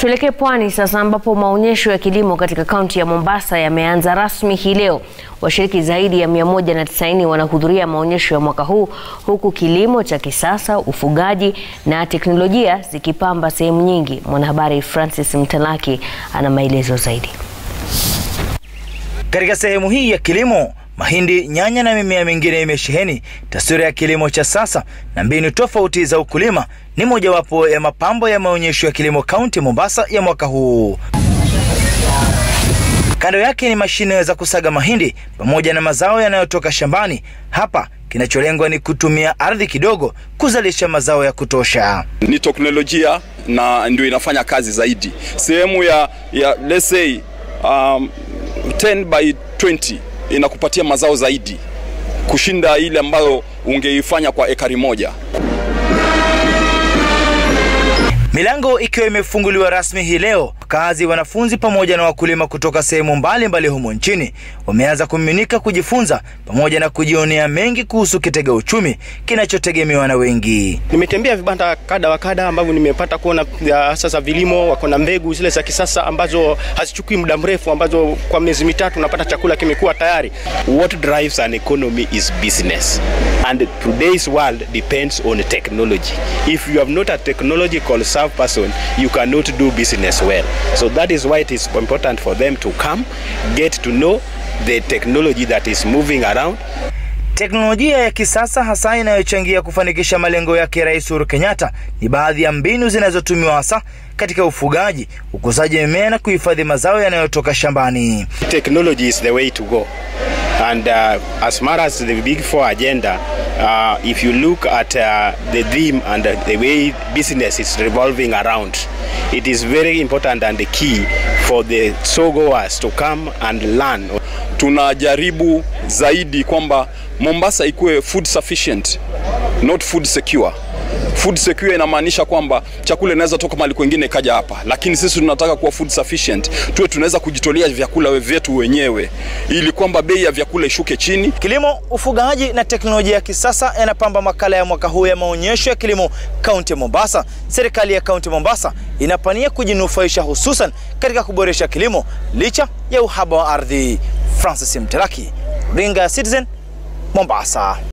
Tuelekee pwani sasa ambapo maonyesho ya kilimo katika kaunti ya Mombasa yameanza rasmi hii leo. Washiriki zaidi ya 190 wanahudhuria maonyesho ya mwaka huu huku kilimo cha kisasa, ufugaji na teknolojia zikipamba sehemu nyingi. Mwanahabari Francis Mtalaki ana maelezo zaidi. Katika sehemu hii ya kilimo, mahindi, nyanya na mimea mingine imesheheni. Taswira ya kilimo cha sasa na mbinu tofauti za ukulima ni mojawapo ya mapambo ya maonyesho ya kilimo kaunti Mombasa ya mwaka huu. Kando yake ni mashine za kusaga mahindi pamoja na mazao yanayotoka shambani. Hapa kinacholengwa ni kutumia ardhi kidogo kuzalisha mazao ya kutosha. Ni teknolojia na ndio inafanya kazi zaidi. Sehemu ya, ya let's say um, 10 by 20 inakupatia mazao zaidi kushinda ile ambayo ungeifanya kwa ekari moja. Milango ikiwa imefunguliwa rasmi hii leo, wakazi, wanafunzi pamoja na wakulima kutoka sehemu mbalimbali humo nchini wameanza kumiminika kujifunza pamoja na kujionea mengi kuhusu kitega uchumi kinachotegemewa na wengi. Nimetembea vibanda kada wa kada ambavyo nimepata kuona sasa vilimo wako na mbegu zile za kisasa ambazo hazichukui muda mrefu, ambazo kwa miezi mitatu unapata chakula kimekuwa tayari. What drives an economy is business and today's world depends on technology. If you have not a technological savvy person, you cannot do business well. So that is why it is important for them to come, get to know the technology that is moving around. Teknolojia ya kisasa hasa inayochangia kufanikisha malengo yake Rais Uhuru Kenyatta ni baadhi ya mbinu zinazotumiwa hasa katika ufugaji, ukuzaji mimea na kuhifadhi mazao yanayotoka shambani. Technology is the way to go. And uh, as far as the Big Four agenda, uh, if you look at uh, the theme and uh, the way business is revolving around, it is very important and the key for the sogoers to come and learn. Tunajaribu zaidi kwamba Mombasa ikuwe food sufficient, not food secure. Food secure inamaanisha kwamba chakula inaweza toka mahali kwingine ikaja hapa, lakini sisi tunataka kuwa food sufficient, tuwe tunaweza kujitolea vyakula vyetu wenyewe, ili kwamba bei ya vyakula ishuke chini. Kilimo, ufugaji na teknolojia ya kisasa yanapamba makala ya mwaka huu ya maonyesho ya kilimo kaunti ya Mombasa. Serikali ya kaunti Mombasa inapania kujinufaisha hususan katika kuboresha kilimo licha ya uhaba wa ardhi. Francis Mteraki, Ringa Citizen, Mombasa.